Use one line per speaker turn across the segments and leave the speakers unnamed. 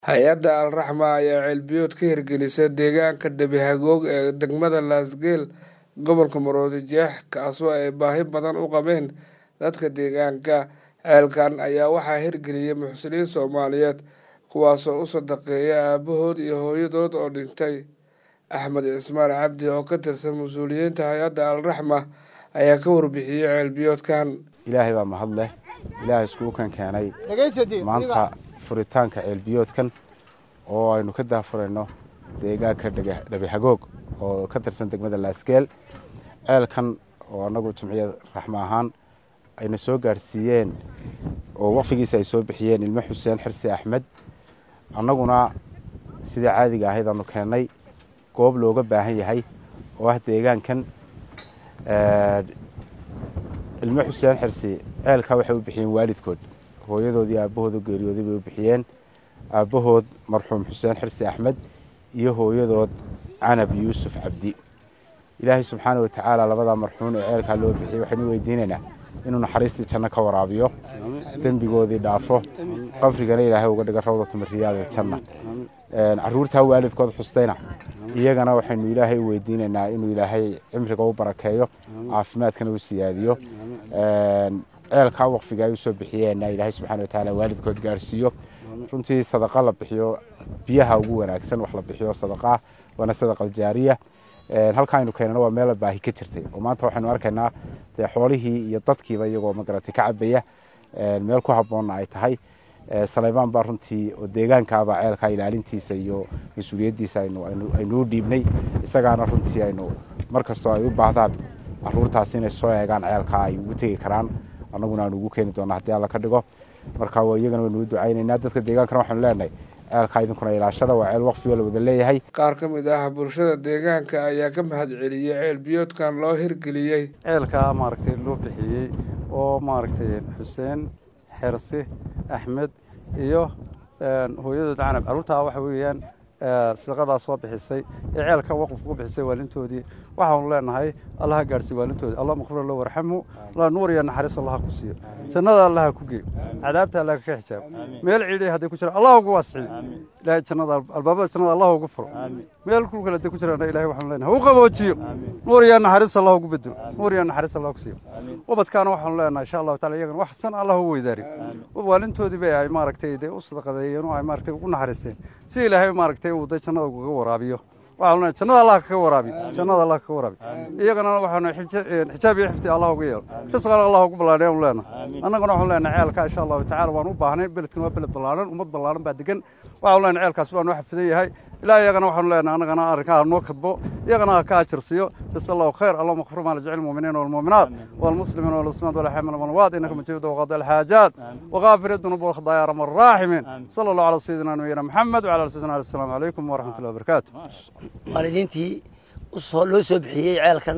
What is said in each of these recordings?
hay-adda al-raxma ayaa ceelbiyood ka hirgelisay deegaanka dhabi hagoog ee degmada laasgeel gobolka maroodi jeex kaasoo ay baahi badan u qabeen dadka deegaanka ceelkan ayaa waxaa hirgeliyay muxsiniin soomaaliyeed kuwaasoo u sadaqeeya aabahood iyo hooyadood oo dhintay axmed cismaan cabdi oo ka tirsan mas-uuliyiinta hay-adda al-raxma ayaa ka warbixiyey ceelbiyoodkan
ilaahay baa mahad leh ilaahay iskuukan keenay maanta furitaanka ceelbiyoodkan oo aynu ka daafurayno deegaanka dhabihagoog oo ka tirsan degmada laasgeel ceelkan oo annagu jimciyad raxmo ahaan ayna soo gaadhsiiyeen oo waqfigiisa ay soo bixiyeen ilmo xuseen xirsi axmed annaguna sidai caadiga ahayd aanu keennay goob looga baahan yahay oo ah deegaankan ilmo xuseen xirsi ceelkaa waxay u bixiyeen waalidkood hooyadood iyo aabbahood u geeriyooday bay u bixiyeen aabbahood marxuum xuseen xirsi axmed iyo hooyadood canab yuusuf cabdi ilaahay subxaana watacaala labadaa marxuun ee ceelkaa loo bixiyey waxaynu weydiinaynaa inuu naxariistii janno ka waraabiyo dembigoodii dhaafo qabrigana ilaahay uga dhiga rawdatu mariyaada janna caruurtaa waalidkood xustayna iyagana waxaynu ilaahay u weydiinaynaa inuu ilaahay cimriga u barakeeyo caafimaadkana u siyaadiyo ceelkaa waqfiga ay usoo bixiyeenna ilaahay subxana watacaala waalidkood gaarhsiiyo runtii sadaqa la bixiyo biyaha ugu wanaagsan wax la bixiyo sadaqaa waana sadaqal jaariya halkaa aynu keenana waa meela baahi ka jirtay oo maanta waxaynu arkaynaa dee xoolihii iyo dadkiiba iyagoo magaratay ka cabaya meel ku habboonna ay tahay saleymaan baa runtii oo deegaankaaba ceelkaa ilaalintiisa iyo mas-uuliyaddiisa aynuu dhiibnay isagaana runtii aynu mar kastoo ay u baahdaan caruurtaas inay soo eegaan ceelkaa ay ugu tegi karaan annaguna aanu ugu keeni doona haddii alla ka dhigo marka iyagana waynuu ducaynaynaa dadka deegaankana waxaanu leenahay ceelkaa idinkuna ilaashada waa ceel waqfigo la wada leeyahay
qaar ka mid ah bulshada deegaanka ayaa ka mahad celiyey ceel biyoodkan loo hirgeliyey
ceelkaa maaragtay loo bixiyey oo maaragtay xuseen xersi axmed iyo hooyadood canab carruurtaa waxa weeyaan sadaqadaa soo bixisay ee ceelka waqfka ku bixisay waalintoodii waxaanu leenahay allaha gaadhsiiy waalintoodii allah makfir lo warxamu allah nuur iyo naxariis allaha ku siiyo jannada allaha ku geeyo cadaabta allaha ka xijaabo meel ciidhay hadday ku jiraan allah ugu waasiciyo ilaahay jannada albaabada jannada allah ugu furo meel kulkale hadday ku jiraan ilahay waxaanu leenahay u qaboojiyo nuur iyo naxariis allah ugu bedelo nuur iyo naxariis allah ku siiyo ubadkaana waxaanu leenahay insha allahu taala iyagana wax san allah u weydaariyo waalintoodii bay ay maaragtay dee u sadaqadeeyeen oo ay maaragtay ugu naxariisteen si ilaahay maaragtay uu day jannada ugaga waraabiyo waxaanu leenahay jannada allah kaga waraabiyo jannada allah kaga waraabiyo iyagana waxaanu xijaab iyo xifdi allah uga yeelo risqana allah ugu ballaadhay aanu leenahay annaguna waxaanu leenahay ceelka insha allahu tacala waan u baahnay beledkan waa beled ballaaran ummad ballaaran baa degan waxaanu leenahay ceelkaas waa noo xafidan yahay ilaa iyagana waxaanu leenahay annagana arrinkaa noo kadbo iyagana ha ka ajirsiyo jasa allahu khayr allahuma kfir maa lajecil المؤمنين والمؤمنات والمسلمين والمسلمات والأحياء والأموات إنك مجيب وقضاء الحاجات وغافر الذنوب والخطايا يا رب الراحمين صلى الله على سيدنا نبينا محمد وعلى سيدنا السلام عليكم ورحمة الله وبركاته
waalidiintii loo soo bixiyey ceelkan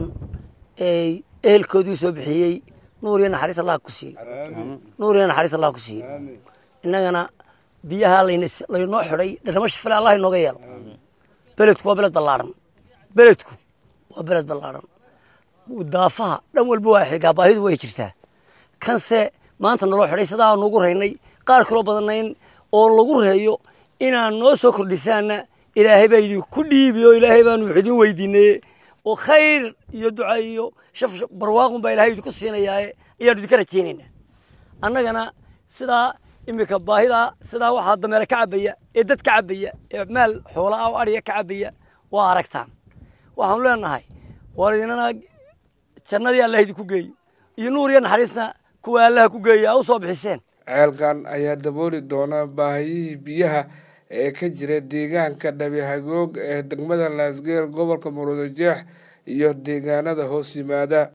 ee ehelkoodii soo bixiyey nuur iyo naxariis allah ku siiyo nuur iyo naxariis allah ku siiyo innagana biyaha laynoo xidhay dhanamo shifale allah inooga yeelo beledku waa beled ballaadhan beledku waa beled ballaadhan daafaha dhan walba waa xigaa baahidu way jirtaa kanse maanta naloo xidhay sidaa nuugu raynay qaar kaloo badanayn oo lagu reeyo inaan noo soo kordhisaana ilaahay baa idinku dhiibi oo ilaahay baanu wax idin weydiinaye oo khayr iyo duca iyo shaf barwaaqun baa ilahay idinku siinayaaye ayaanu idinka rajaynaynaa annagana sidaa iminka baahidaa sidaa waxaa dameere ka cabaya ee dad ka cabaya ee maal xoola ah oo adhiga ka cabaya waa aragtaan waxaanu leenahay war idinana jannadii allah idinku geeyo iyo nuur iyo naxariisna kuwa allaha ku geeya a u soo bixiseen
ceelkan ayaa dabooli doona baahiyihii biyaha ee ka jira deegaanka dhabihagoog ee degmada laasgeel gobolka muruudo jeex iyo deegaanada hoos yimaada